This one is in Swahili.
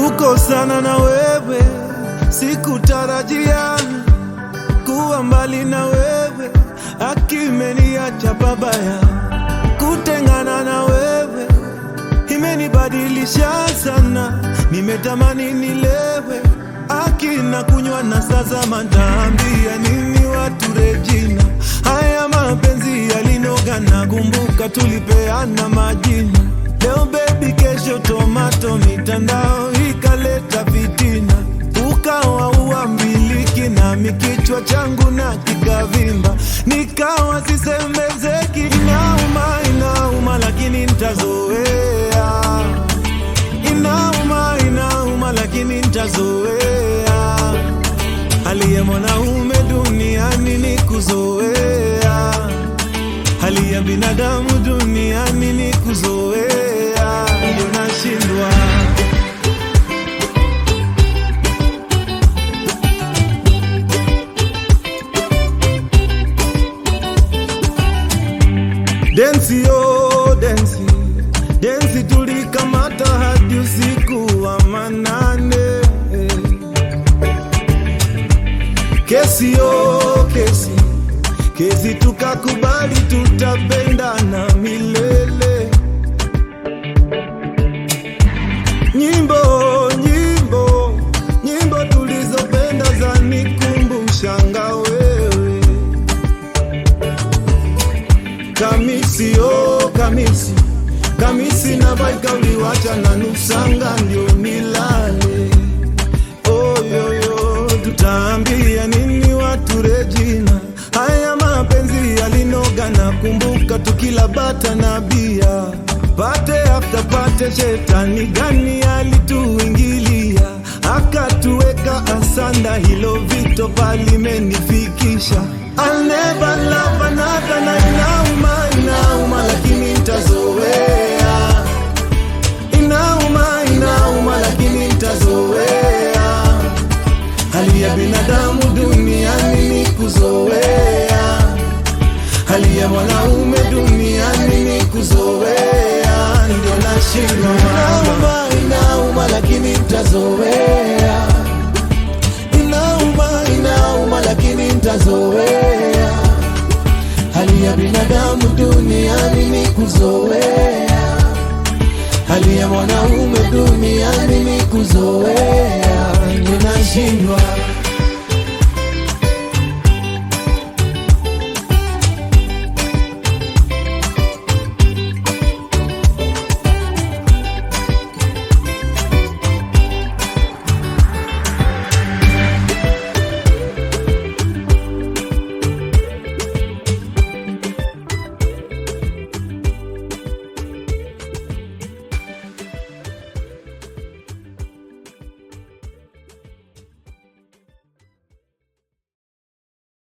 kukosana na wewe sikutarajia kuwa mbali na wewe akimeniacha babaya kutengana na wewe imenibadilisha sana nimetamani nilewe akina kunywa na sasa mataambia nini watu Regina haya mapenzi yalinoga na kumbuka tulipeana majina leo baby kesho tomato mitandao ikaleta fitina ukawa uambiliki nami kichwa changu na kikavimba nikawa sisemezeki inauma inauma lakini ntazoea inauma inauma lakini ntazoea hali ya mwanaume duniani ni kuzoea hali ya binadamu duniani ni kuzoea ndio nashindwa densi yo densi densi tulikamata hadi usiku wa manane kesi yo kesi kesi tukakubali tutapendana milele nyimbo nyimbo nyimbo tulizopenda za nikumbushanga wewe kamisi oh kamisi kamisi na baika uliwacha na nusanga ndio nilale oyoyo tutaambia nini watu Regina haya mapenzi yalinoga na kumbuka tukila bata na bia pate after pate shetani gani alituingilia akatuweka asanda hilo vito palimenifikisha I'll never love another na inauma inauma lakini ntazoea inauma inauma lakini ntazoea hali ya binadamu duniani ni kuzoea hali ya mwanaume duniani ni kuzoea ndio nashindwa inauma inauma lakini ntazoea inauma inauma lakini ntazoea hali ya binadamu duniani ni kuzoea hali ya mwanaume duniani ni kuzoea ninashindwa